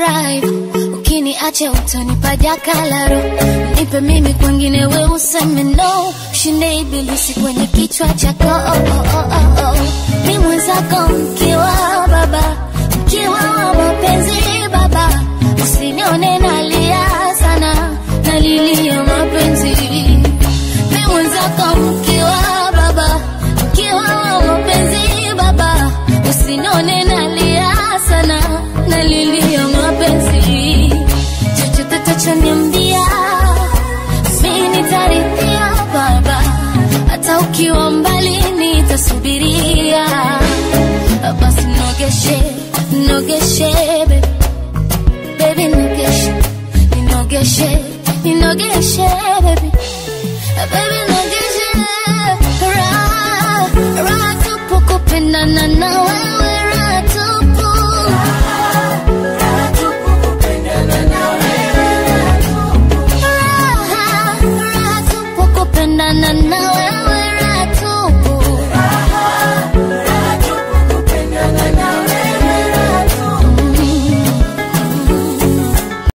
raha hivyo ukiniacha utanipa jakalaro nipe mimi kwengine we useme no ushinde ibilisi kwenye kichwa chako oh, oh, oh, oh, oh. mi mwenzako mkiwa baba mkiwa wa mapenzi baba usinione nalia sana nalilia mapenzi mi mwenzako mkiwa baba mkiwa wa mapenzi baba usinione nalia sana nalilia mapenzi chochote tachoniambia mi nitarithia baba hata ukiwa mbali nitasubiria basi nogeshe nogeshe baby baby nogeshe ninogeshe ninogeshe baby baby nogeshe raha raha tupu kupendana na wewe raha tupu raha raha tupu kupendana na wewe